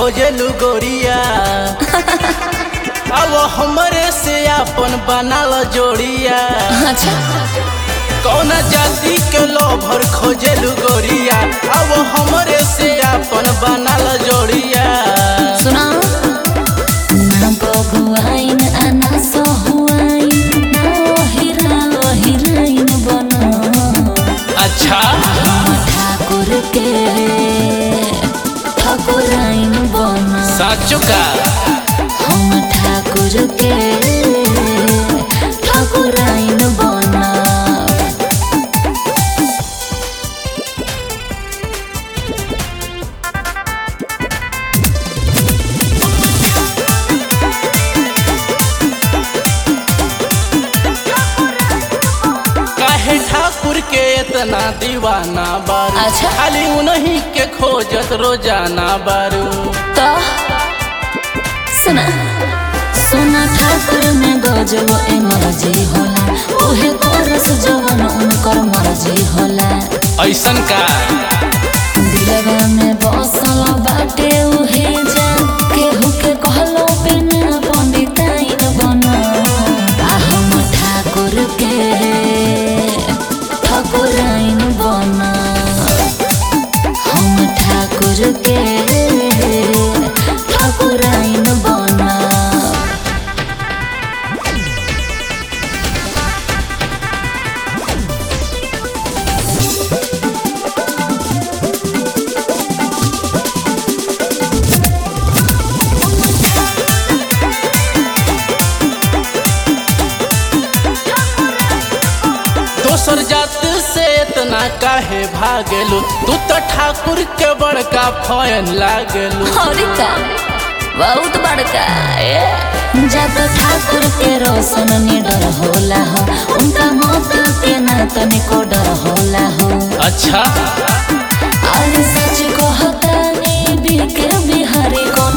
खोजेलू गोरिया अब हमरे से अपन बनाल जोड़िया अच्छा कौन जाति के लोभर खोजेलू गोरिया अब हमरे से अपन बनाल जोड़िया सुना ना बगुआइन आ ना सहुआइन ना ओहिरा ओहिराइन बना अच्छा ठाकुर के ठाकुराइन बना साचो का हम ठाकुर के ठाकुराइन बना काहे ठाकुर के इतना दीवाना बारू अच्छा। खाली उन्हीं के खोजत रोजाना बारू तो सुना सोना ठाकुर में गजब एमर्जी होला उहे करस जवन उनकर मर्जी होला ऐसन का दिलवा में बसल बाटे उहे जान केहू के कहलो पे ना पंडिताइन बना आ हम ठाकुर के ठाकुराइन बना हम ठाकुर के ठाकुराइन बना दोसर जात से इतना काहे भागेलू तू तो ठाकुर के बड़का फैन लागेलू हरिका बहुत बड़का ए जब ठाकुर के रोशन निडर होला हो उनका मौत के ना तनिको डर होला हो अच्छा अरे सच कहता ने बिके बिहारी कौन